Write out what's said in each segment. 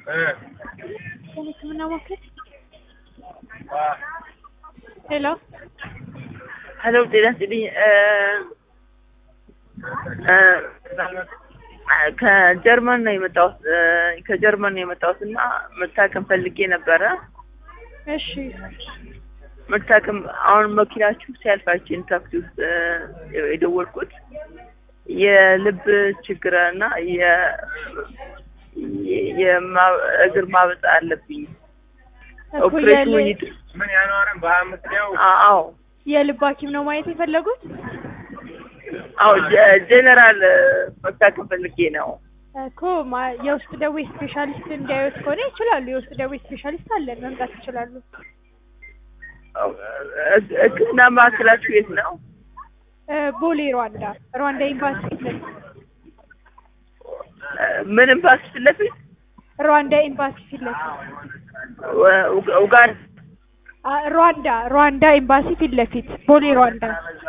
የህክምና ማዕከል ሄሎ ሄሎ ጤና ይስጥልኝ ከጀርመን ነው የመጣሁት ከጀርመን ነው የመጣሁት እና መታከም ፈልጌ ነበረ እሺ መታከም አሁን መኪናችሁ ሲያልፋችን ታክሲ ውስጥ የደወልኩት የልብ ችግር እና የእግር ማበጥ አለብኝ እኮ ኦፕሬሽኑ የል- ይድ ምን ያኗረን በአምስት ነው አዎ የልብ ሐኪም ነው ማየት የፈለጉት አዎ ጀ- ጄኔራል መታከም ፈልጌ ነው እኮ ማ- የውስጥ ደዌ ስፔሻሊስት እንዲያዩት ከሆነ ይችላሉ። የውስጥ ደዌ ስፔሻሊስት አለን፣ መምጣት ይችላሉ። ሕክምና ማዕከላችሁ የት ነው? እ፣ ቦሌ ሩዋንዳ ሩዋንዳ ኤምባሲ ፊት ለፊት ምን ኤምባሲ ፊት ለፊት ሩዋንዳ ኤምባሲ ፊት ለፊት ው- ኡጋንዳ አ፣ ሩዋንዳ ሩዋንዳ ኤምባሲ ፊት ለፊት ቦሌ ሩዋንዳ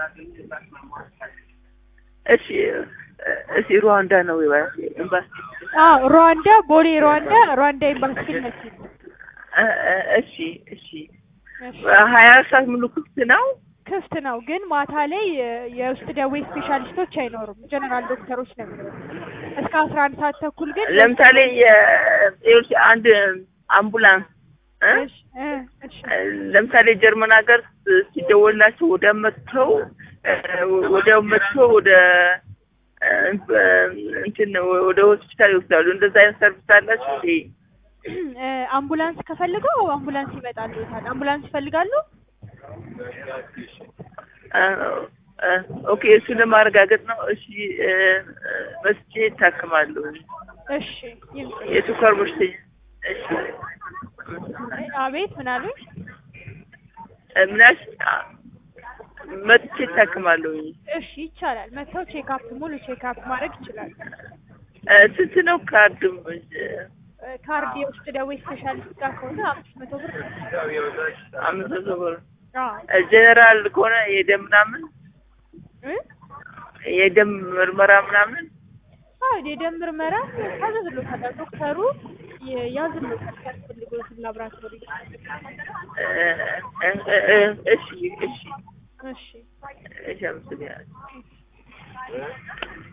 እሺ እሺ ሩዋንዳ ነው ኤምባሲ አዎ ሩዋንዳ ቦሌ ሩዋንዳ ሩዋንዳ ኤምባሲ ፊት ለፊት እ- እ- እሺ እሺ እሺ። ሀያ አራት ሰዓት ሙሉ ክፍት ነው ክፍት ነው ግን ማታ ላይ የ- የውስጥ ደዌ ስፔሻሊስቶች አይኖሩም። ጀነራል ዶክተሮች ነው የሚኖሩት። እስከ አስራ አንድ ሰዓት ተኩል ግን ለምሳሌ የ- ይኸውልሽ አንድ አምቡላንስ እ? እሺ እ፣ እሺ ለምሳሌ ጀርመን ሀገር ሲደወላቸው ወደ መጥተው እ፣ ወደ መጥተው ወደ እ፣ እንትን ወደ ሆስፒታል ይወስዳሉ። እንደዛ አይነት ሰርቪስ አላችሁ እንዴ? እ፣ አምቡላንስ ከፈልገው አምቡላንስ ይመጣሉ። አምቡላንስ ይፈልጋሉ? እ፣ እ፣ ኦኬ እሱ ለማረጋገጥ ነው። እሺ እ፣ እ፣ መስቼ ይታክማለሁ። እሺ ይምጡ። የስኳር በሽተኛ እሺ አቤት ምን አሉኝ? እ፣ ምናሽ መጥቼ ይታክማለሁ። እሺ ይቻላል። መጥተው ቼክአፕ ሙሉ ቼክአፕ ማድረግ ይችላሉ። እ፣ ስንት ነው ካርድም እ፣ ካርድ የውስጥ ደዌ ስፔሻሊስት ጋር ከሆነ አምስት መቶ ብር ነው። አምስት መቶ ብር አዎ ጀነራል ከሆነ የደም ምናምን እ? የደም ምርመራ ምናምን አዎ የደም ምርመራ ታዘዝሎታል። ዶክተሩ የ- ያዝሎታል ሲያስፈልገው ላብራቶሪ። እ፣ እ፣ እ፣ እ፣ እሺ እሺ እሺ እሺ አመሰግናለሁ።